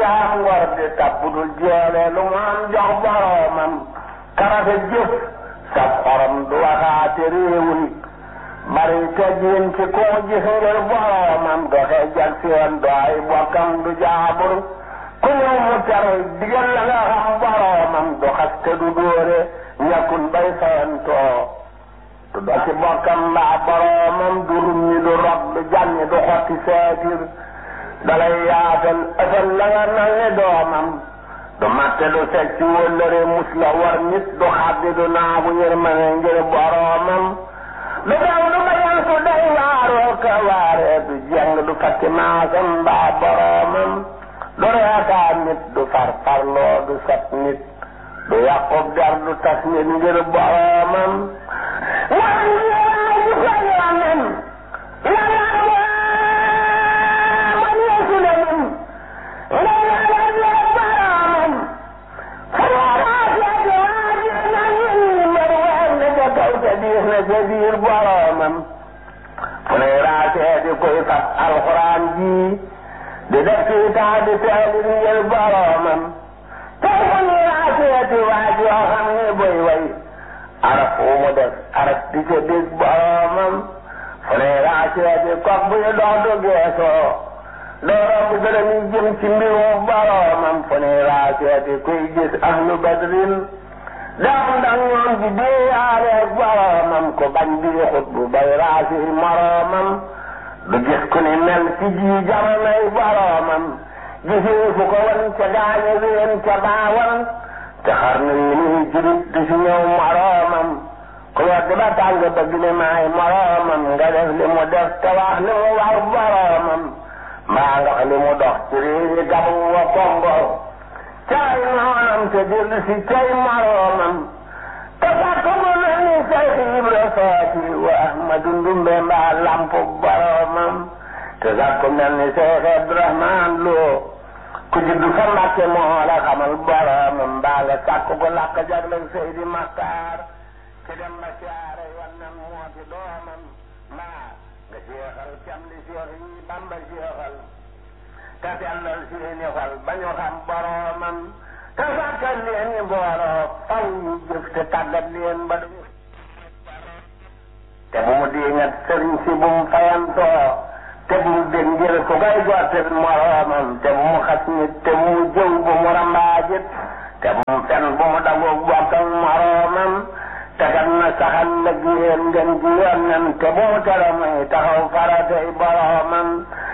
jaam ngor di tabbudul jeele lu mu am jox boroomam karafe jëf sab xorom du waxaate réewul bari teggin ci ku mu gis ngir boroomam doxe jag seen do ay bokkam du jaabur ku ñëw mu tere digal la nga xam boroomam du xaste du dóore ñàkkul bay fayantoo du do ci bokkam mbaa boroomam du rumñi du rob du jànni du xotti seetir dalay yaatal ësal la nga mel ni doomam du matte du secc wëllëre mus la war nit du xaddi du naagu yërmane ngir boroomam du daw du bayan su day waaroo ka waaree du jeng du fakki maasam mbaa boroomam du reetaan nit du farfarloo du sat nit du yàqub der du tas nit ngir boroomam wan yéen du ko yoonam ca biir boroomam fu ne raasee di koy fab alxuraan ji di def ci taa di teelir ngir boroomam tey fu ne raasee di waaj yoo xam ne boy way araf wu mu def araf di ca dégg boroomam fu ne raasee di kok buy dox du geesoo doo romb gërëm yi jëm ci mbirum boroomam fu ne raasee di koy gis ahlu badrin daaw ndax ñoom di déeyaale ak boroomam ko bañ di xut bu bay raasi moroomam du gis ku ni mel ci ji jamonoy boroomam gisee fu ko wan ca gaañe ween ca baawan te xar na yi nuy jurit di si ñëw moroomam ku wedd ba tàng bëgg ne maay moroomam nga def li mu def te wax li mu war boroomam mbaa nga li mu dox ci réewi gabu wa kongo caay noonam te dellu si cay moroomam te fàkk mu mel ni Seex Ibra Faati wa Ahmadu Ndumbe mbaa lampu boroomam te fàkk mel ni Seex Abdurahmaan Lo ku juddu fa Mbàkke moo la xamal boroomam mbaa nga sàkk ko làkk jagle Seydi Maxtaar te dem ba siyaare wannan moo ci doomam mbaa nga jeexal cam li Seex yi Bamba jeexal te sellal seeni xol ba ñu xam boroomam te sàkkal leen i booloo faw ñu jëf te tàggat leen ba duñu te bu mu diingat sëriñ si bu mu fayantoo te bu mu dégg ngir ku koy gottil moroomam te bu mu xas nit te bu mu jëw bu mu rambaajit te bu mu fen bu mu dagoog bokkal moroomam te kat na saxal la giyeen ngeen ji yoon te bu mu tere muy taxaw faratay boroomam